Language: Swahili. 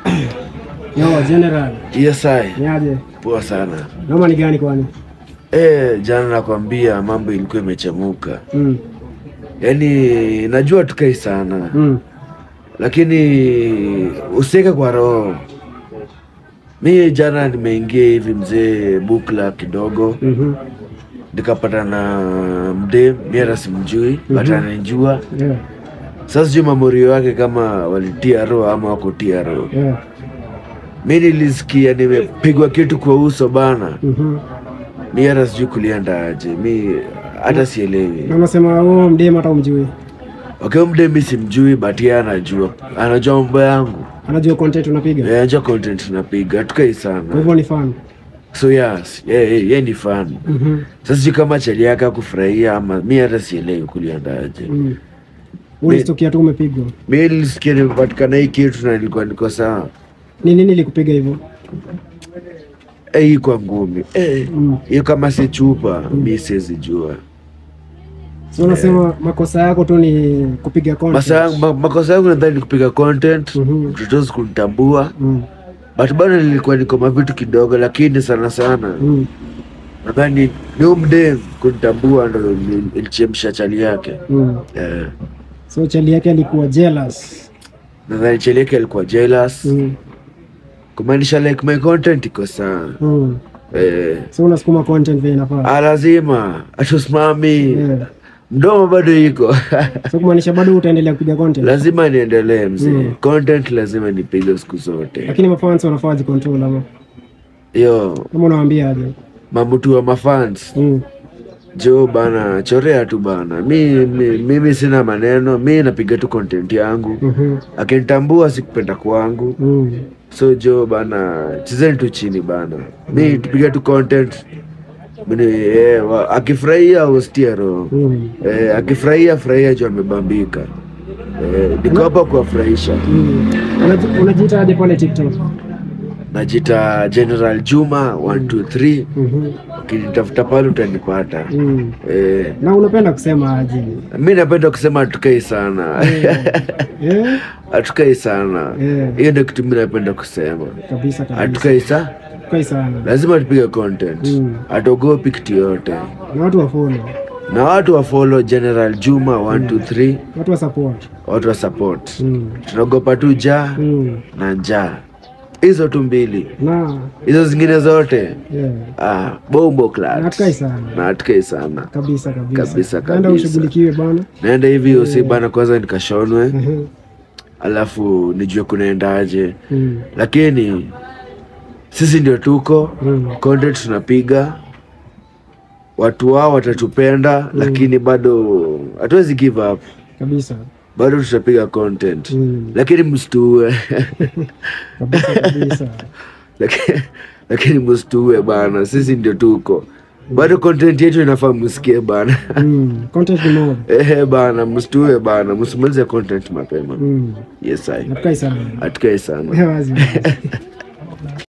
Yo, General, Yes, I. niaje? Poa sana. Noma ni gani kwani? Eh, jana nakwambia mambo ilikuwa imechemuka. Mm. Yaani najua tukai sana Mm. lakini usiweke kwa roho. Mi jana nimeingia hivi mzee bukla kidogo, Mhm. nikapata na mdem, mi hata simjui but ananijua. Yeah. Sasa sijui mamorio wake kama walitia roho ama wako tia roho. Yeah. Mi nilisikia nimepigwa kitu kwa uso bana, Mhm. mi hata sijui kulienda aje, mi hata sielewi. Na unasema wewe mdem hata umjui. Okay, mde mi simjui but yeye anajua, anajua mambo yangu, Anajua content unapiga. Yeye anajua content napiga, tukai Kwa sana, hivyo ni fan. so yes, yeye yeah, yeah, ni fan. Mhm. Sasa sijui kama chali yake akufurahia ama mi hata sielewi kuliendaje. Mm. Ulistukia tu umepigwa. Mi nilisikia nimepatikana hii kitu na nilikuwa niko sawa. Ni nini ilikupiga hivyo? Eh, hii kwa ngumi eh, Mm. hiyo kama si chupa mi siwezi jua. So unasema makosa yako tu ni kupiga content. Masa yangu- ma- makosa yangu nadhani ni kupiga content, Mhm. mtotozi kunitambua, Mm. but bado nilikuwa niko mavitu kidogo, lakini sana sana Mm. nadhani ni umdem kunitambua ndo ili- ilichemsha chali yake Mm. eh, So chali yake alikuwa jealous. nadhani chali yake alikuwa jealous Mm. kumaanisha like my content iko sawa Mm. eh, So unasukuma content vile inafaa. ah, lazima atusimami Yeah. mdomo bado iko So kumaanisha bado utaendelea kupiga content. lazima niendelee mzee Mm. content lazima nipige siku zote Lakini mafans wanafaa wajicontrol ama yo kama unawaambia aje? mamutu wa mafans Mm. jo bana chorea tu bana mi, mi, mimi sina maneno mi napiga tu content yangu Mhm. akinitambua sikupenda kwangu Mm. so jo bana chezeni tu chini bana mi tupige tu content Mini, eh, wa- akifurahia ustia roho Mm. eh, akifurahia furahia jo amebambika eh, niko hapa kuwafurahisha Mm. Unaji- Unajiita aje pale TikTok? najita general juma 123 Mhm. ukinitafuta pale utanipata Mm. eh, Na unapenda kusema aje? mi napenda kusema hatukai sana Eh? hatukai sana Eh. hiyo ndio kitu mi napenda kusema Kabisa kabisa. hatukai sa Kai sana. lazima tupige content Mm. hatuogopi kitu yote Na watu wa follow. na watu wa follow general juma 123 Watu wa support. watu wa support Mm. tunaogopa tu jaa Mm. na njaa hizo tu mbili Na hizo zingine zote yeah. ah, bombo Na class hatukai sana. na hatukai sana Kabisa kabisa. Kabisa, Naenda kabisa. ushughulikiwe bana. naenda hivi usi bana kwanza nikashonwe Mhm. alafu nijue kunaendaje Mm. lakini sisi ndio tuko Mm. content tunapiga watu wao watatupenda lakini bado hatuwezi give up Kabisa. bado tutapiga content Mm. lakini msituue Kabisa kabisa. lakini, lakini msituue bana sisi ndio tuko bado content yetu inafaa msikie bana Mm. Content ni mob. ehe bana msituue bana msimalize content mapema Mm. yes I Hatukai sana. hatukai sana Wazi. wazi.